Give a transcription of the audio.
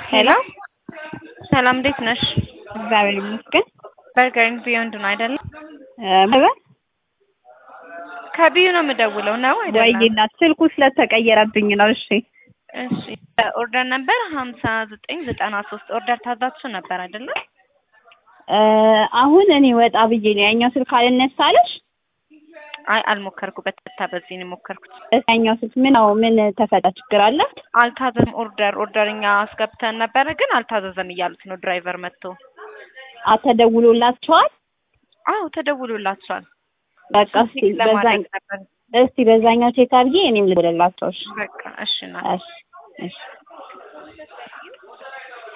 ሄሎ ሰላም እንዴት ነሽ? እግዚአብሔር ይመስገን። በርገር ኤንድ ቢዮንድ ነው አይደለም? በበ ከቢዩ ነው የምደውለው ነው ወይ አይደለም? እናት ስልኩ ስለተቀየረብኝ ነው። እሺ እሺ ኦርደር ነበር ሀምሳ ዘጠኝ ዘጠና ሶስት ኦርደር ታዛችሁ ነበር አይደለም? እ አሁን እኔ ወጣ ብዬ ነው ያኛው ስልክ አልነሳለሽ። አይ አልሞከርኩበት በታ በዚህ ነው የሞከርኩት። ያኛው ስልክ ምን ነው ምን ተፈጠ ችግር አለ? አልታዘዝም ኦርደር ኦርደር እኛ አስገብተን ነበረ ግን አልታዘዘም እያሉት ነው ድራይቨር መጥቶ። አተደውሎላችኋል? አዎ ተደውሎላቸዋል። በቃ እስቲ ቼክ በዛኝ ለማድረግ ነበር። እስቲ በዛኛው ቼክ አድርጌ እኔም ልደውልላቸው። እሺ በቃ እሺ ና እሺ እሺ